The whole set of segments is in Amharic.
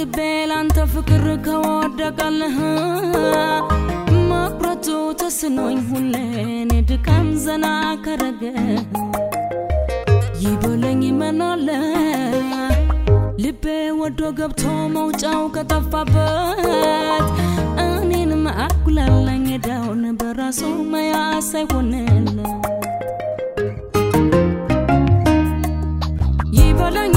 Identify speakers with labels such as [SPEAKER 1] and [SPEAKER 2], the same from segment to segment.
[SPEAKER 1] ልቤ ላንተ ፍቅር ከወደቀልህ መቁረጡ ተስኖኝ ሁሌን ድካም ዘና ከረገ ይበለኝ መናለ ልቤ ወዶ ገብቶ መውጫው ከጠፋበት እኔንም አጉላላኝ ዳውን በራሱ መያዝ አይሆንለት ይበለኝ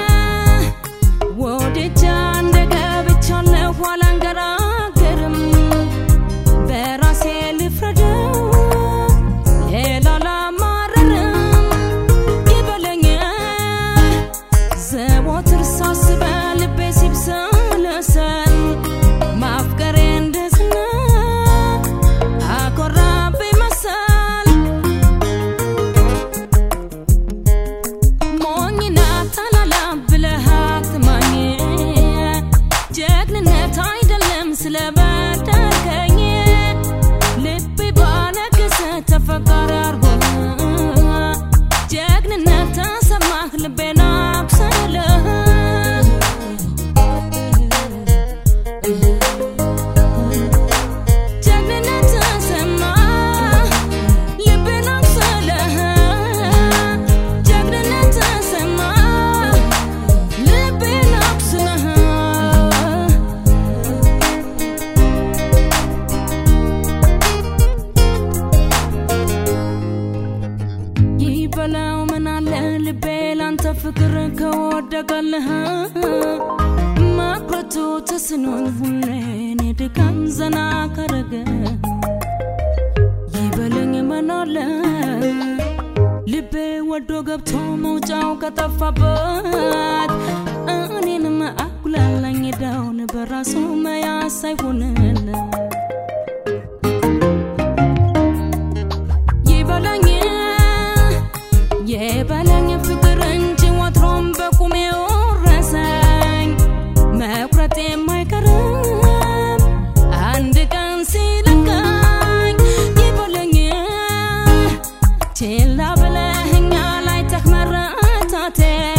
[SPEAKER 1] ወደጃ እንደገብቻለሁ አላንገራገርም በራሴ ልፍረደው ሌላ ላማረርም ይበለኝ ዘወትር ሳስበ ልቤ ሲብሰለሰል ማፍቀሬ እንደዝና አኮራብኝ መሰል ሞኝና ታላላ ብለህ አትማኝ ጀግንነት አይደለም ስለበደልከኝ ልቤ ባነገሰ ተፈቃሪ አርጎ ጀግንነት ተሰማህ ልቤን አብሰለህ ጀግንነት ተሰማ ልቤን አብሰለህ ጀግንነት ተሰማ ልቤን አብስለህ ይበለው ምን አለ ልቤ ላንተ ፍቅር ከወደቀልህ መቁረጡ ተስኖኝ ሁሌን ድካም ዘና ከረገ ይበለኝ ምን አለ ልቤ ወዶ ገብቶ መውጫው ከጠፋበት እኔንም አጉላላኝ ዳውን በራሱ መያዝ ሳይሆንለት ይበለኝ የበለኝ ፍቅር እንጂ ወትሮም በቁሜ ወረሰኝ መቁረጥ የማይቀርም አንድ ቀን ሲለቀኝ ይበለኝ ችላ ብለህኛ ላይ ተክመረታቴ